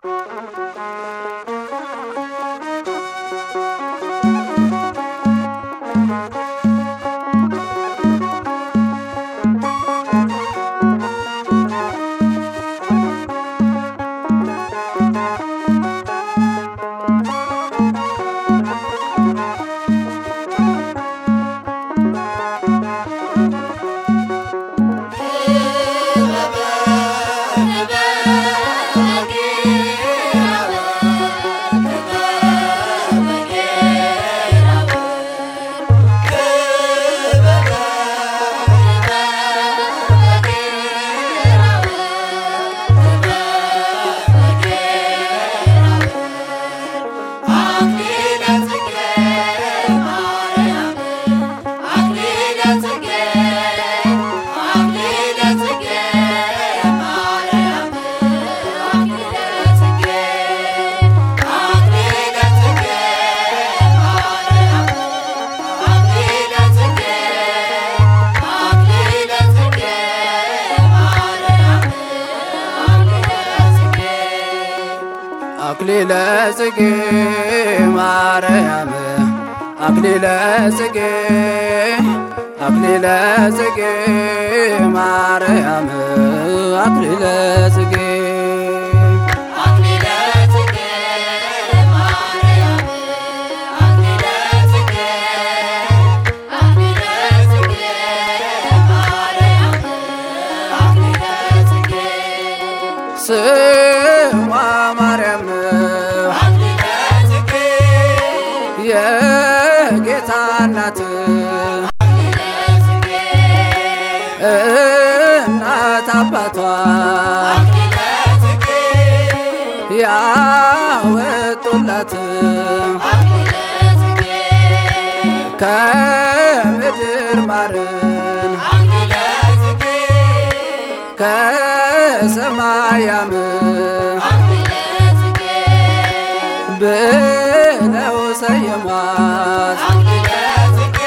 አክሊለ ጽጌ ማርያም አክሊለ ጽጌ አክሊለ ጽጌ ማርያም አክሊለ ጽጌ አክሊለ ጽጌ ማርያም አክሊለ ጽጌ አክሊለ ጽጌ ማርያም አክሊለ ጽጌ ስሟ ማርያም አክሊለ ጽጌ የጌታ እናት አክሊለ ጽጌ እናት አባቷ አክሊለ ጽጌ ያወጡላት አክሊለ ጽጌ ከምድር ማርን አክሊለ ጽጌ ከሰማያም አክሊለ ጽጌ ብለው ሰየሟት አክሊለ ጽጌ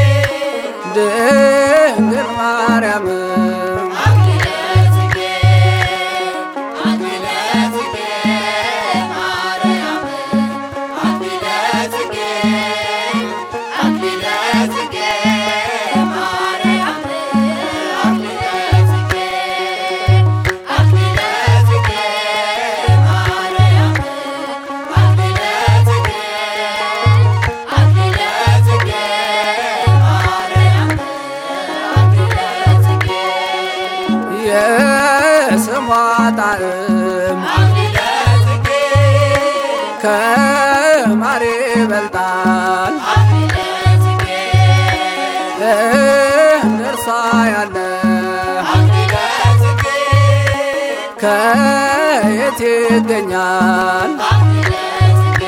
ድንግል ማርያም አክሊለ ጽጌ አክሊለ ጽጌ ማርያም አክሊለ ጽጌ አክሊለ ጽጌ ማርያም አክሊለ ጽጌ አክሊለ ጽጌ ማርያም አክሊለ ጽጌ አክሊለ ጽጌ ማርያም አክሊለ ጽጌ የስሟ ጣዕም አክሊለ ጽጌ ከማር ይበልጣል አክሊለ ጽጌ እንደርሷ ያለ አክሊለ ጽጌ ከየት ይገኛል አክሊለ ጽጌ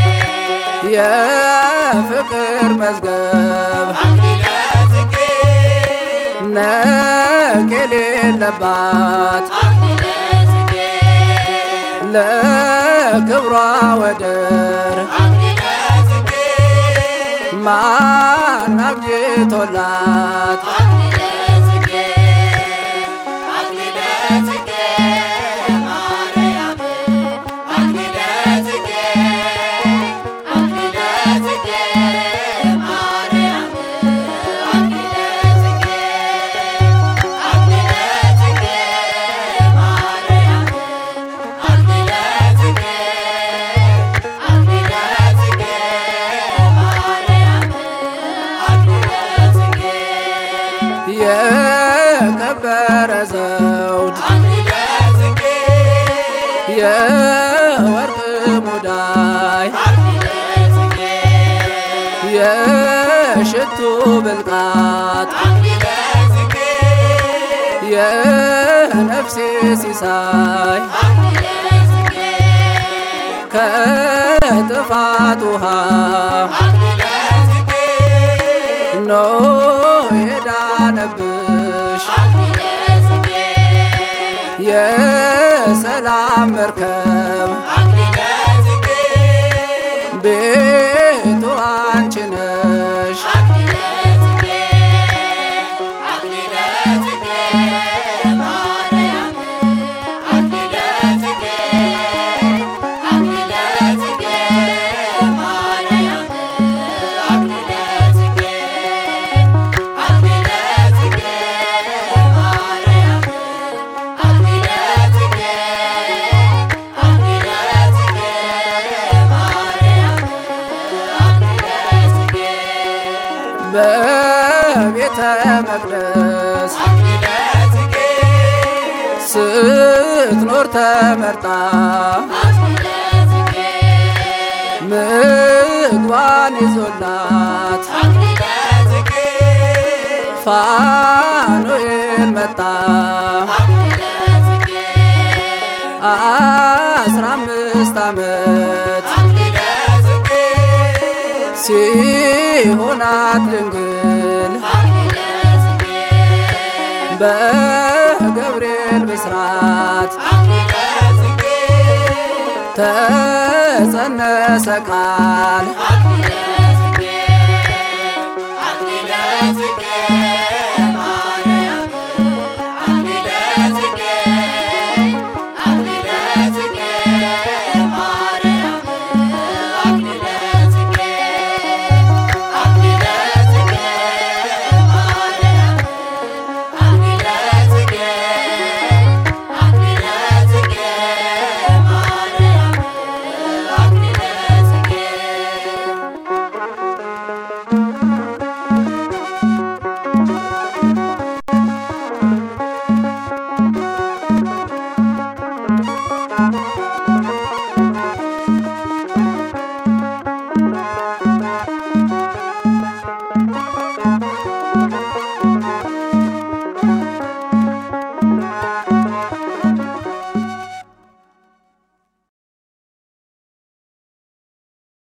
የፍቅር መዝገብ አክሊለ ጽጌ ነቅ የሌለባት አክሊለ ጽጌ ለክብሯ ወደር አክሊለ ጽጌ ማን አብጅቶላት አክሊለ ጽጌ አክሊለ ጽጌ ማርያም አክሊለ ጽጌ አክሊለ ጽጌ ማርያም አክሊለ ጽጌ አክሊለ ጽጌ ማርያም አክሊለ ጽጌ አክሊለ ጽጌ ማርያም አክሊለ ጽጌ የከበረ ዘውድ አክሊለ ጽጌ የወርቅ ሙዳይ አክሊለ ጽጌ የሽቱ ብልቃት አክሊለ ጽጌ የነፍሴ ሲሳይ አክሊለ ጽጌ ከጥፋት ውሃ አክሊለ ጽጌ ኖ የዳነብሽ አክሊለ ጽጌ የሰላም መርከብ አክሊለ ጽጌ ቤቱ አንቺ ነሽ አክሊለ ጽጌ አክሊለ ጽጌ ማርያም አክሊለ ጽጌ መቅደስ አክሊለ ጽጌ ስትኖር ተመርጣ አክሊለ ጽጌ ምግቧን ይዞላት አክሊለ ጽጌ ፋኑኤል መጣ አክሊለ ጽጌ አስራ አምስት ዓመት አክሊለ ጽጌ ሲሆናት ድንግል አክሊለ ጽጌ በገብርኤል ብስራት አክሊለ ጽጌ ተጸነሰ ቃል አክሊለ ጽጌ አክሊለ ጽጌ